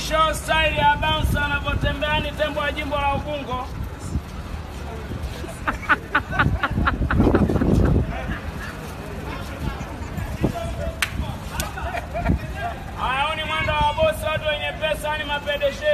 show style ya bouncer anavyotembea ni tembo wa jimbo la Ubungo. Haya, huu ni mwendo wa bosi, watu wenye pesa, ni mapedeshe.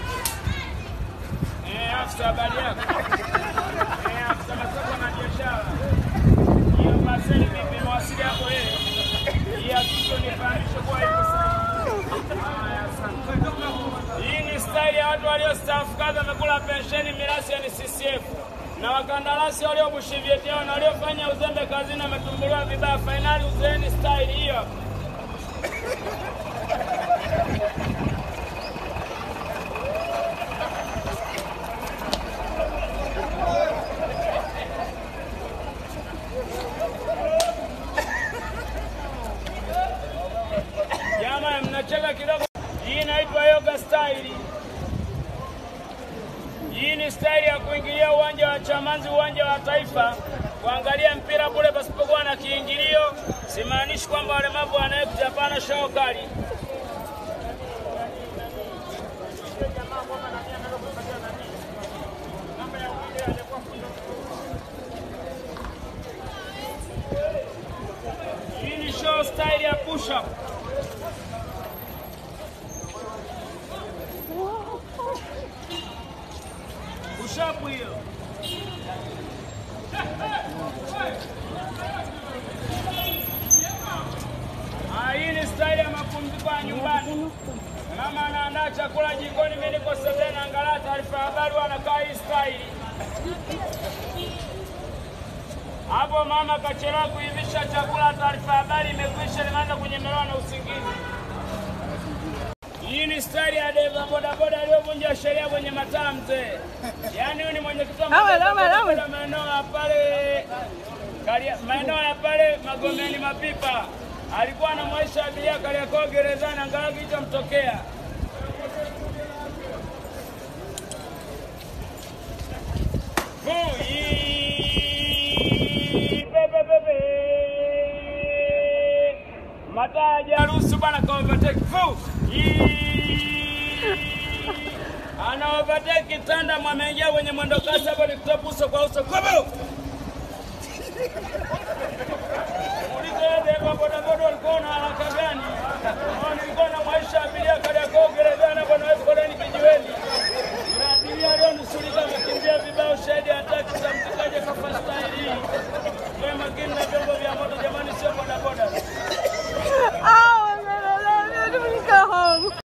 Eh, afisa habari yako? Eh, afisa masoko na biashara. Hiyo paseni vipi, mawasili yako yeye? Hii hakikisho nifahamishe kuwa ipo sahihi. Haya, asante. Hii ni staili ya watu waliostaafu kazi, wamekula pensheni, mirasi ya ni CCM na wakandarasi waliobushi vyeti vyao na waliofanya uzembe kazini wametumbuliwa vibaya. Fainali uzeeni staili hiyo. Jama, mnacheka kidogo. Hii inaitwa yoga style. Hii ni staili ya kuingilia uwanja wa Chamanzi, uwanja wa Taifa, kuangalia mpira bure pasipokuwa na kiingilio. Simaanishi kwamba walemavu wanaekuja, hapana, show kali. Hii ni show style ya push up. Push up hiyo. Ah, hii ni style ya mapumziko ya nyumbani. Mama anaandaa chakula jikoni, mimi niko sebuleni naangalia taarifa ya habari, wanakaa hii style. Hapo mama kachelewa kuivisha chakula, taarifa ya habari imekwisha, limeanza kunyemelewa na usingizi. Hii ni stari ya deva bodaboda aliyovunja sheria kwenye mataa mzee. Yaani huyu ni mwenyekiti wa Awe, awe, awe. bodaboda maeneo ya pale Karia- maeneo ya pale Magomeni Mapipa. Alikuwa anamwaisha abiria Kariakoo gerezani, angalau kilichomtokea. Fui. Pepe, pepe. Mataa hajaruhusu bana ka overtake. Fu. Ana overtake tanda mwameingia kwenye mwendo kasi hapo ni kutoa uso kwa uso. Kobo.